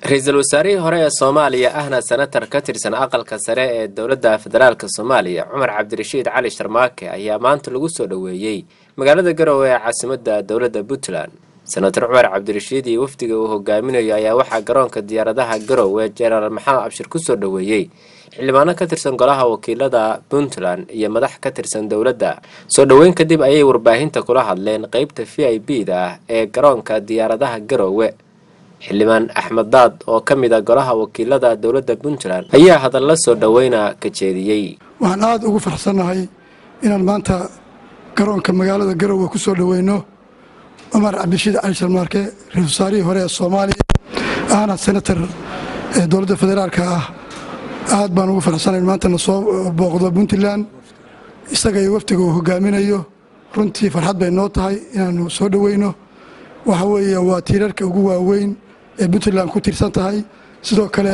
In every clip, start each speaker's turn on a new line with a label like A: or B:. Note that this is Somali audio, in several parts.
A: ra-iisul wasaarihii hore ee soomaaliya ahna senatar ka tirsan aqalka sare ee dowladda federaalk soomaaliya cumar cabdirashiid cali sharmaake ayaa maanta lagu soo dhoweeyey magaalada garowe ee caasimadda dowladda puntland senator cumar cabdirashiid iyo wafdiga uu hogaaminayo ayaa waxaa garoonka diyaaradaha garowe jenaraal maxamed cabshir ku soo dhoweeyey xildhibaano ka tirsan golaha wakiilada puntland iyo madax ka tirsan dowladda soo dhoweyn kadib ayay warbaahinta kula hadleen qeybta v i b da ah ee garoonka diyaaradaha garowe xildhibaan axmed daad oo ka mid a golaha wakiilada dowladda puntland ayaa hadalla soo dhoweyna ka jeediyey
B: waxaan aada ugu farxsannahay inaan maanta garoonka magaalada garowe ku soo dhoweyno cumar cabdirashiid cali sharmaarke ra-isul wasaarihii hore ee soomaaliya ahna senatar ee dowladda federaalka ah aad baan ugu farxsanayn maanta na soo booqdo puntland isaga iyo wafdiga uu hogaaminayo runtii farxad bay noo tahay inaanu soo dhoweyno waxa weeye waa tiirarka ugu waaweyn ee puntland ku tiirsan tahay sidoo kale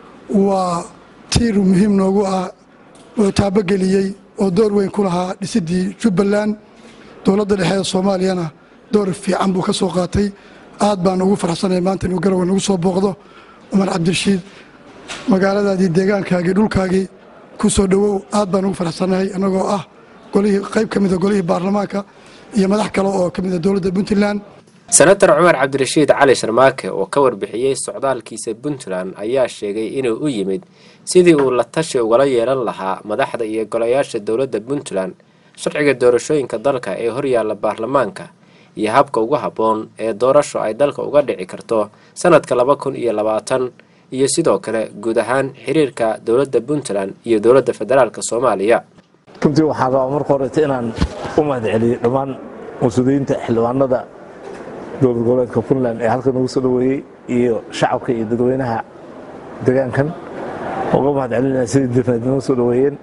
B: waa tiir muhiim noogu ah oo taabogeliyey oo door weyn ku lahaa dhisidii jubbaland dowladda dhexe ee soomaaliyana door fiican buu ka soo qaatay aad baan ugu farxsanay maanta inuu garowe nagu soo booqdo cumar cabdirashiid magaaladaadii deegaankaagii dhulkaagii ku soo dhowow aad baan ugu farxsannahay annagoo ah golihii qayb ka mida golihii baarlamaanka iyo madax kale oo ka mida dowladda puntland
A: senator cumar cabdirashiid cali sharmaake oo ka warbixiyey socdaalkiisa puntland ayaa sheegay inuu u yimid sidii uu la tashi ugala yeelan lahaa madaxda iyo golayaasha dowladda puntland sharciga doorashooyinka dalka ee horyaalla baarlamaanka iyo habka ugu habboon ee doorasho ay dalka uga dhici karto sanadka laba kun iyo labaatan iyo sidoo kale guud ahaan xiriirka dowladda puntland iyo dowladda federaalk soomaaliya
C: runtii waxaan rabaa marka horeta inaan u mahad celiyo dhammaan mas-uuliyiinta xildhibaanada dowlad goboleedka puntland ee halkan ugu soo dhoweeyey iyo shacabka iyo dadweynaha degaankan uga mahad celinaya sidii difnaad noo soo dhoweeyeen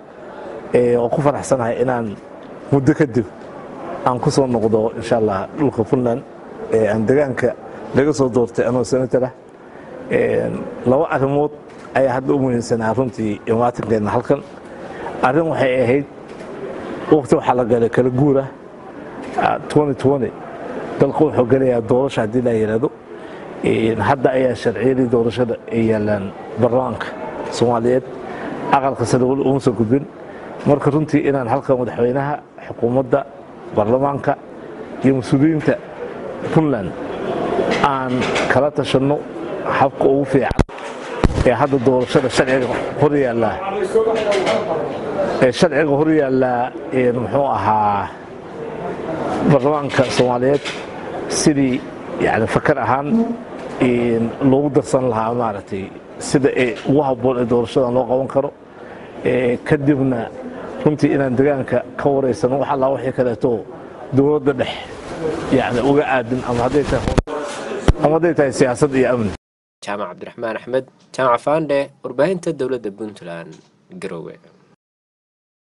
C: oo ku faraxsanahay inaan muddo kadib aan ku soo noqdo insha allah dhulka puntland ee aan degaanka laga soo doortay anoo senator ah laba arrimood ayaa hadda u muhiimsanaa runtii imaatinkeena halkan arrin waxay ahayd waqti waxaa la galay kala guura dalka wuxuu gelayaa doorasha haddii la yidhaahdo hadda ayaa sharciyadii doorashada ay yaalaan baarlamaanka soomaaliyeed aqalka sare weli uma soo gudbin marka runtii inaan halka madaxweynaha xukuumadda baarlamaanka iyo mas-uuliyiinta puntland aan kala tashanno habka ugu fiican ee hadda doorashada sharciga hor yaallaa ee sharciga hor yaallaa muxuu ahaa baarlamaanka soomaaliyeed sidii yani fakar ahaan loogu darsan lahaa maaragtay sida ee ugu habboon ee doorashadan loo qaban karo kadibna runtii inaan degaanka ka wareysano wax allaa wixii kaleeto dowladda dhex yani uga aadin ama hadday tahay siyaasad iyo amni
A: jaamac cabdiraxmaan axmed jaamac faandhe warbaahinta dowladda puntland garowe